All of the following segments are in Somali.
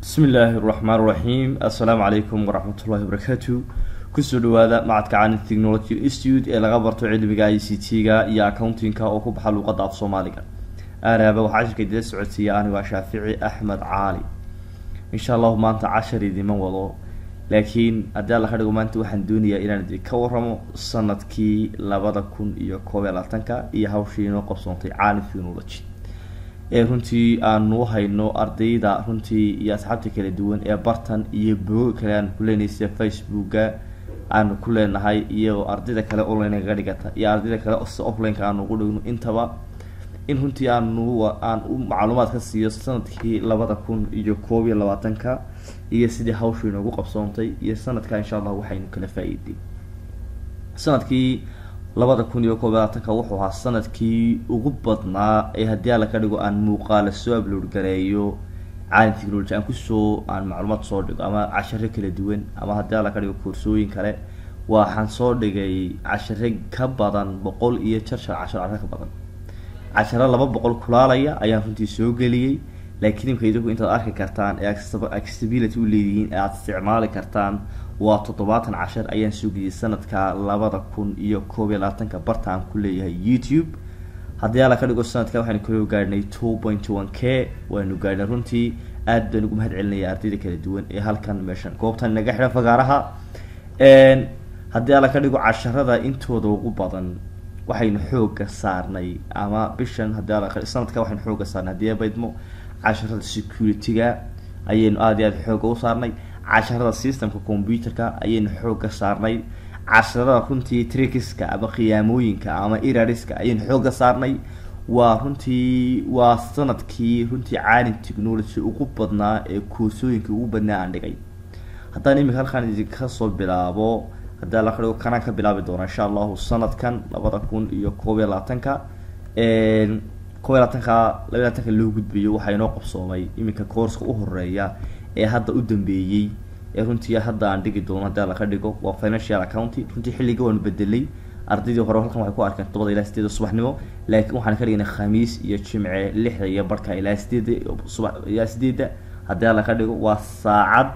bismi illaahi raxmaan raxiim assalaamu calaykum waraxmatullahi wabarakaatu kusoo dhawaada macadka canin technology institute ee laga barto cilmiga i c t-ga iyo accountingka oo ku baxa luuqadda af soomaaliga aaraaba waxaa cashirka idila socodsiiya anigo shaafici axmed caali insha allahu maanta cashar idiman wado laakiin haddii alla ka dhigo maanta waxaan doonayaa inaan idin ka waramo sanadkii labada kun iyo koob iyo labaatanka iyo hawshii inoo qabsoontay caali technology ee runtii aanu hayno ardayda runtii iyo asxaabta kala duwan ee bartan iyo bogo kale aanu ku leenahay sida facebooka aanu ku leenahay iyo ardayda kale online kaga dhigata iyo ardayda kale si offline-ka aanu ugu dhigno intaba in runtii aanu aan u macluumaad ka siiyo sanadkii labada kun iyo koob iyo labaatanka iyo sidii hawshu inoogu qabsoontay iyo sanadka insha allah waxaynu kala faa-iiday sanadkii labada kun iyo koob iyo labaatanka wuxuu ahaa sanadkii ugu badnaa ee haddii alla ka dhigo aan muuqaala soo upload gareeyo caalim technology aan kusoo aan macluumaad soo dhigo ama casharo kala duwan ama haddii alla ka dhigo koorsooyin kale waxaan soo dhigay cashare ka badan boqol iyo jarjar cashar cashar ka badan casharo laba boqol kulaalaya ayaan runtii soo geliyey laakiin imka idinku intaad arki kartaan ee accessibility u leedihiin ee aada isticmaali kartaan waa toddobaatan cashar ayaan soo geliyay sanadka labada kun iyo koob iyo labaatanka bartaan ku leeyahay youtube haddii alla ka dhigo sanadka waxaynu kaloo gaadhnay two point one k waynu gaadhnay runtii aad baan ugu mahad celinaya ardayda kala duwan ee halkan meeshan goobtan naga xidhan fagaaraha haddii alla ka dhigo casharada intooda ugu badan waxaynu xooga saarnay ama bishan haddii alla sanadka waxaynu xooga saarnay haddii abaydmo casharada security-ga ayaynu aada iyo aada xooga u saarnay casharada systemka computerka ayaynu xooga saarnay casharada runtii trickiska ama khiyaamooyinka ama irariska ayaynu xooga saarnay waa runtii waa sanadkii runtii caalim technology ugu badnaa ee koorsooyinka ugu badnaa aan dhigay haddaan imika halkaan idinka soo bilaabo haddii alla ka dhigo kanaan ka bilaabi doona insha allahu sanadkan labada kun iyo koob iyo labaatanka koob iyo labaatanka laba iyo labaatanka loo gudbayo waxaa inoo qabsoomay iminka koorska u horeeya ee hadda u dambeeyey ee runtii hadda aan dhigi doono haddii alla ka dhigo waa financial accounting runtii xilliga waanu bedelay ardaydii hore halkan waxay ku arkeen todobada ilaa sideeda subaxnimo laakiin waxaan ka dhignay khamiis iyo jimce lixda iyo barhka ilaa sideeda subax ilaa sideeda haddii alla ka dhigo waa saacad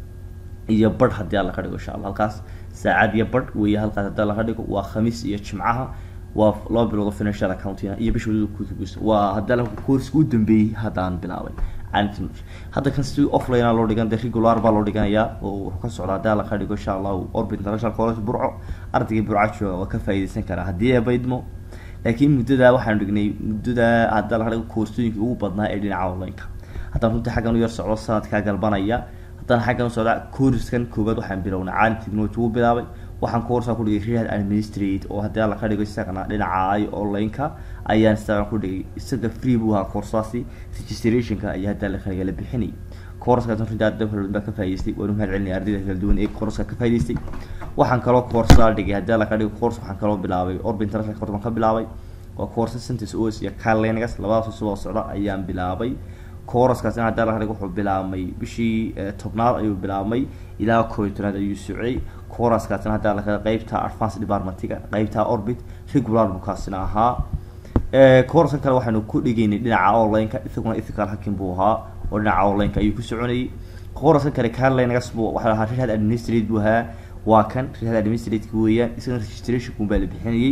iyo barh haddii alla ka dhigo insha allah halkaas saacad iyo barh weeye halkaas haddii alla ka dhigo waa khamiis iyo jimcaha waa laba biloodo financial accounting iyo bisha waliba waa haddii alla koorska u dambeeyey hadda aan bilaabay hadda kan si offline loo dhigan de regular baa loo dhiganayaa oo wuxuu ka socdaa haddii alla ka dhigo insha allahu orbit international college burco ardaygii burca jooga waa ka faa'iideysan karaa haddii eebaydmo laakiin muddada waxaanu dhignay muddada haddii alla ka dhigo koorsooyinkii ugu badnaa ee dhinaca online-ka haddaan runtii xaggan u yar socdo sanadkaa galbanaya haddaan xaggan u socda kooriskan koowaad waxaan bilownay caalim technology ugu bilaabay waxaan koorsaa ku dhigay rehad administrate oo haddii alla ka dhigo isagana dhinaca ay online-ka ayaan isagan ku dhigay isaga free buu ahaa koorsaasi registrationka ayaa haddii alla kaliga la bixinay koorskaas runtii arday kala duwan baa ka faa'idaystay waanu mahad celinaya ardayda kala duwan ee koorska ka faa'idaystay waxaan kaloo koorsaa dhigay haddii alla ka dhigo koors waxaan kaloo bilaabay orb international court baan ka bilaabay waa koorsa sentence os iyo carlinegas labadaas usuboo socda ayaan bilaabay kooraskaasina haddii alla ka dhigo wuxuu bilaabmay bishii tobnaad ayuu bilaabmay ilaa koob iyo tobnaad ayuu socday kooraskaasina haddii alla ka qeybta advance departmentiga qeybta orbit regular buu kaasina ahaa kooraskan kale waxaanu ku dhigaynay dhinaca online-ka isaguna ethical hacking buu ahaa oo dhinaca online-ka ayuu ku soconayay kooraskan kale carlinegas buu waxaa ahaa rehad administrate buu ahaa waa kan rehad administrate weeyaan isagana registrationkun baa la bixinayay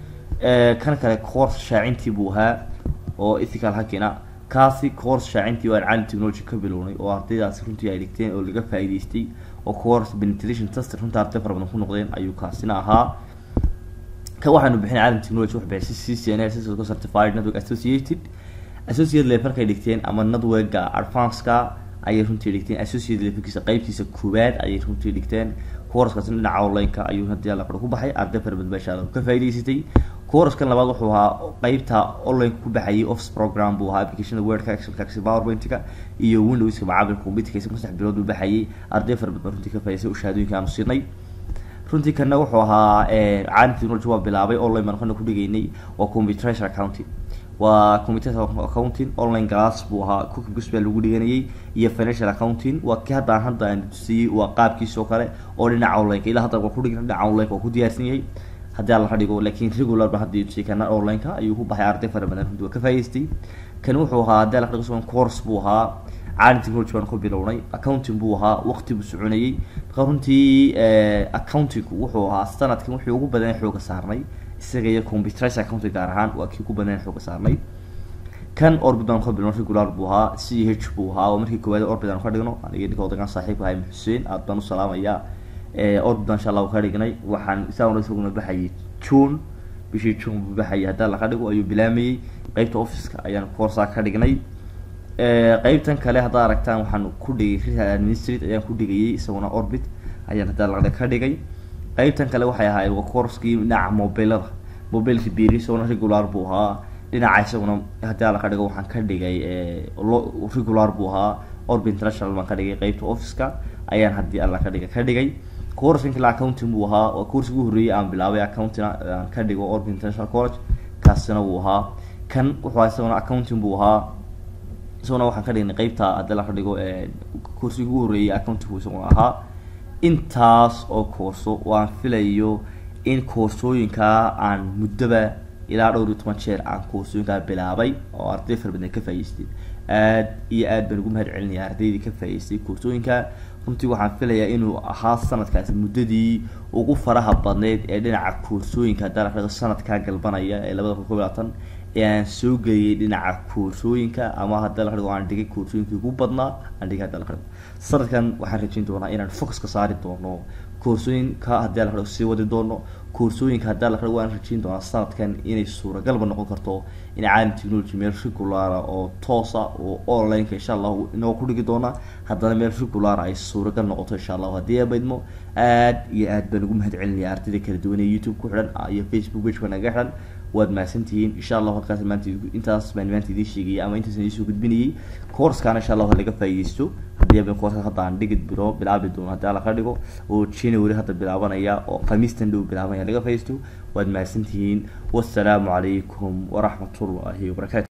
kan kale course shaacintii buu ahaa oo ethical hacking ah kaasi course shaacintii oo aan caalim technology ka bilownay oo ardaydaasi runtii ay dhigteen oo laga faa'iidaystay oo course penetration test runtii arday fara badan ku noqdeen ayuu kaasina ahaa kan waxaanu bixinay caalim technology wax bixisay c c n s cisco certified network associated associate levelkay dhigteen ama networka advanceka ayay runtii dhigteen associate levelkiisa qeybtiisa koowaad ayay runtii dhigteen courskaasina dhinaca online-ka ayuu haddii alla qaro ku baxay arday fara badan baa insha allah ka faa'iidaysatay couraskan labaad wuxuu ahaa qeybta online ku baxayay office program buu ahaa applicationada wordka excelka powerpoint-ka iyo windowska macaamilka computerka isaga saddex bilood buu baxayay arday fara badan runtii ka faa'idaystay oo shahaadooyinka aanu siinay runtii kana wuxuu ahaa caalim technology waa bilaabay online baan kana ku dhigaynay waa computeration accounting waa computeration accounting online class buu ahaa cookbus baa lagu dhiganayay iyo financial accounting waa kii haddaan hadda aan tusiyey waa qaabkiisa oo kale oo dhinaca online-ka ilaa hadda waa ku dhigan dhinaca online-ka waa ku diyaarsan yahay haddii alla ka dhigo laakiin regular ba hadda tusiyay kana online-ka ayuu ku baxay arday fara badan runtii waa ka faa'idaystay kan wuxuu ahaa haddii alla ka dhigo course buu ahaa caalin technology baan ku bilownay accounting buu ahaa waqti buu soconayay marka runtii accounting wuxuu ahaa sanadkan wixii ugu badan xooga saarnay isaga iyo computerized accounting gaar ahaan waa kii ugu badan xooga saarnay kan orbit baan ka bilowno regular buu ahaa c h buu ahaa oo markii koowaad orbit aan ka dhigno aniga ninka odagaan saaxiibka ahay xuseen aad baan u salaamayaa orbit baan insha allah ka dhignay waxaan isaguna isaguna baxayay june bishii june buu baxayay haddaa laga dhigo ayuu bilaamayey qeybta officeka ayaan coursaa ka dhignay qeybtan kale haddaa aragtaan waxaan ku dhigay real administrate ayaan ku dhigayay isaguna orbit ayaan haddaa laga ka dhigay qeybtan kale waxay ahaayeen waa courskii dhinaca mobilada mobilka biri isaguna regular buu ahaa dhinaca isaguna haddii laga dhigo waxaan ka dhigay regular buu ahaa orbit international baan ka dhigay qeybta officeka ayaan haddii alla ka dhigay ka dhigay coursinka la accounting buu ahaa waa coursiga ugu horreeyay aan bilaabay accounting aan ka dhigo orbit international college kaasina wuu ahaa kan wuxuu isaguna accounting buu ahaa isaguna waxaan ka dhignay qeybta haddii laga dhigo coursiga ugu horreeyay accounting buu isaguna ahaa intaas oo koorso waan filayo in koorsooyinkaa aan muddoba ilaa dhowr iyo toban jeer aan koorsooyinkaa bilaabay oo arday fara badan ka faa'iisteyn aad iyo aad baan ugu mahad celinaya ardaydii ka faa'iistay koorsooyinka runtii waxaan filayaa inuu ahaa sanadkaasi muddadii ugu faraha badneyd ee dhinaca koorsooyinka haddii la dhigo sanadkaa galbanaya ee labada kun kob labaatan ee aan soo geliyay dhinaca koorsooyinka ama haddii la dhigo aan dhigay koorsooyinkii ugu badnaa aan dhigay haddii la dhigo sanadkan waxaan rajayn doonaa inaan focuska saari doono koorsooyinka haddii la dhigo sii wadi doono koorsooyinka haddii la dhigo waan rajayn doonaa sanadkan inay suuragalba noqon karto in caalam technology meel regulara oo toosa oo onlineka insha allahu inoo ku dhigi doona haddana meel regulara ay suuragal noqoto insha allahu haddii abaydmo aad iyo aad baan ugu mahad celinaya ardayda kala duwan ee youtube ku xidhan iyo facebook pageka naga xidhan waad mahadsantihiin insha allahu halkaas maanta intaas baan maanta idiin sheegayay ama intaas idiin soo gudbinayay coursekan insha allahu laga faa'iidaysto haddii aban coursekan hadda aan dhigi biro bilaabi doono haddii alla ka dhigo oo january hadda bilaabanaya oo khamiistan dhow bilaabanaya laga faa'iidaysto waad mahadsantihiin wassalaamu calaykum waraxmatullahi wabarakatu